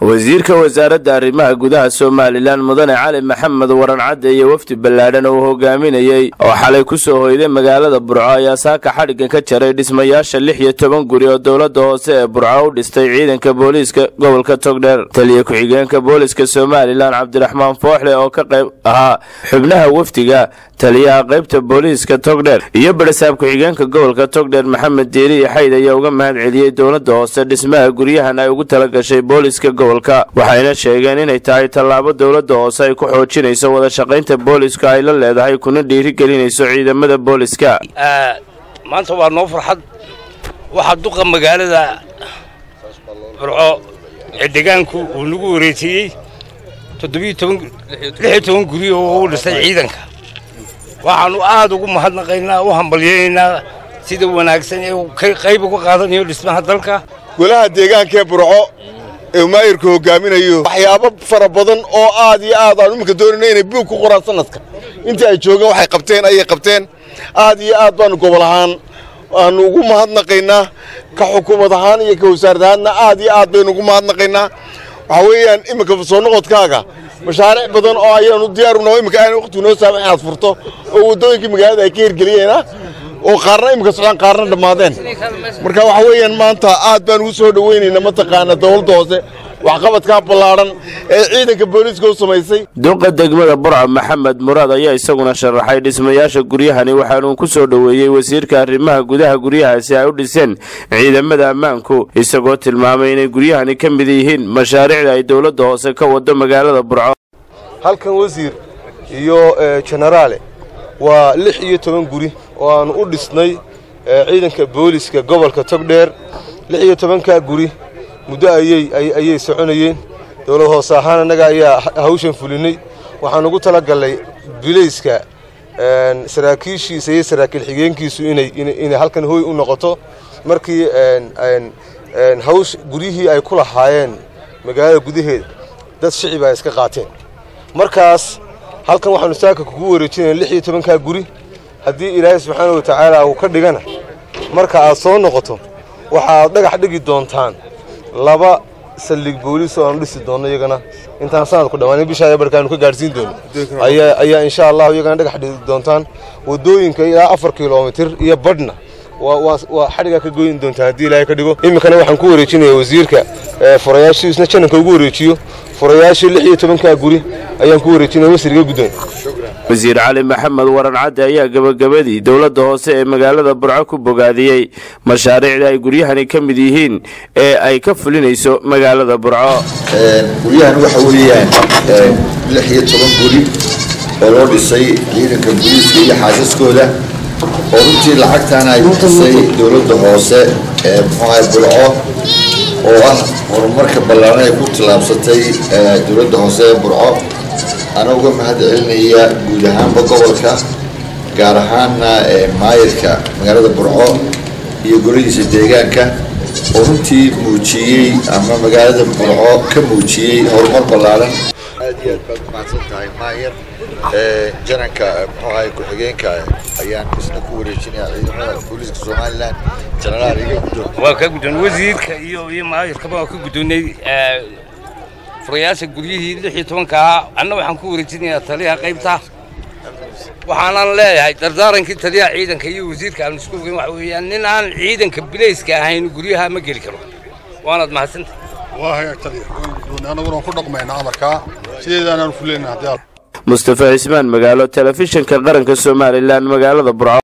wasiirka wasaaradda arrimaha gudaha somalilan mudane cali maxamed waran cadde iyo wafdi ballaadhan oo hogaaminayey oo xalay ku soo hoyday magaalada burco ayaa saaka xadhiggan ka jaray dhismayaasha lix iyo toban guri oo dowladda hoose ee burco u dhistay ciidanka booliiska gobolka togdheer taliya ku-xigeenka booliiska somalilan cabdiraxmaan fooxle oo ka qayb ahaa xubnaha wafdiga taliyaha qaybta booliiska togdheer iyo barasaab ku-xigeenka gobolka togdheer maxamed diiri iyo xayd ayaa uga mahad celiyey dowladda hoose dhismaha guryahan ay ugu talagashay booliiska gobolka waxayna sheegeen inay tahay tallaabo dowladda hoose ay ku xoojinayso wada shaqaynta booliiska ay la leedahay kuna dhiirigelinayso ciidamada booliiska maanta waa noo farxad waxaa duqa magaalada burco ee deegaanku uu nagu wareejiyey toddobiyo toban guri oo u dhistay ciidanka waxaannu aad ugu mahadnaqaynaa u hambalyaynaynaa sida wanaagsan ee qayb uga qaadanayo dhismaha dalka golaha deegaankee burco ee maayirku hogaaminayo waxyaabo fara badan oo aad iyo aad aan iminka doonayna inay buug ku qoraan sanadka intii ay joogeen waxay qabteen ayay qabteen aad iyo aad baanu gobol ahaan aanu ugu mahadnaqaynaa ka xukuumad ahaan iyo ka wasaarad ahaanna aad iyo aad baynu ugu mahadnaqaynaa waxaa weeyaan iminka soo noqodkaaga mashaariic badan oo ayaanu diyaaruna iminka aan waqtigu noo saamax inaad furto oo waddooyinkii magaalada ay ka hirgeliyeena oo qaarna iminka socdaan qaarna dhammaadeen marka waxa weeyaan maanta aad baan ugu soo dhowaynaynaa mataqaana dowladda hoose waxqabadkaa ballaadhan ee ciidanka booliiska u samaysay duqa degmada burco maxamed muraad ayaa isaguna sharaxay dhismayaasha guryahani waxaanuu ku soo dhoweeyey wasiirka arrimaha gudaha guryahaasi ay u dhiseen ciidamada ammaanku isagoo tilmaamay inay guryahani ka mid yihiin mashaariicda ay dowladda hoose ka wado magaalada burco halkan wasiir iyo jenaraale waa lix iyo toban guri oo aanu u dhisnay ciidanka booliiska gobolka togdheer lix iyo tobankaa guri muddo ayay ayay soconayeen dowlad hoose ahaan annaga ayaa hawshan fulinay waxaan ugu talagallay bilayska saraakiishiisa iyo saraakiil xigeenkiisu inay inay halkan hooy u noqoto markii hawsh guryihii ay ku lahaayeen magaalada gudaheeda dad shicib ay iska qaateen markaas halkan waxaanu saaka kugu wareejinaya lix iyo tobankaa guri haddii ilaahay subxaana wa tacaala uu ka dhigana marka aad soo noqoto waxaad dhagax dhigi doontaan laba saldhig booliis oo aanu dhisi doonno iyagana intaan sanadku dhammaan bishaa barkaanu ka gaadhsiin doono ayaa insha allahu iyagana dhagax dhigi doontaan waddooyinka ilaa afar kilomitir iyo badhna waa xadhigaa ka goyn doontaan haddii ilaahay ka dhigo iminkana waxaan ku wareejinaya wasiirka furayaashiisna jananka ugu wareejiyo furayaashii lix iyo tobankaa guri ayaan ku wareejinaya wasiriga guddoon wasiir cali maxamed waran cadde ayaa gebagabadii dowladda hoose ee magaalada burco ku bogaadiyey mashaariicda ay guryahani ka mid yihiin ee ay ka fulinayso magaalada burco guryahan waxa weeyaan lix iyo toban guri oo loo dhisay ciidanka booliiska iyo xaasaskooda oo runtii lacagtan ay bixisay dowladda hoose ee muxuahay burco oo ah horumarka ballaaran ay ku tallaabsatay dowladda hoose ee burco ana uga mahad celinaya guud ahaanba gobolka gaar ahaanna maayirka magaalada burco iyo golihiisa deegaanka oo runtii muujiyey ama magaalada burco ka muujiyey horumar ballaaran aad iyo aad baad umahadsan tahay maayir jananka muxuahay ku-xigeenka ayaan isna ku wareejinaya ciidamada booliiska somalilan jenaraal iga guddoon waa ka guddoon wasiirka iyo iyo maayirkaba waa ka guddoonay furayaasha guryihii lix iyo tobanka ahaa anna waxaan ku wareejinayaa taliyaha qaybta waxaanan leeyahay dardaarankii taliyaha ciidanka iyo wasiirka aan isku ogeyn waxa weeyaan nin aan ciidanka bilayska ahayn guryaha ma geli karo waanaad mahadsantay waa hagaag taliya annaguna waan ku dhaqmaynaa amarkaa sideedaanaan fuleynaa haddii mustafa cismaan magaalo telefishinka qaranka somalilan magaalada burco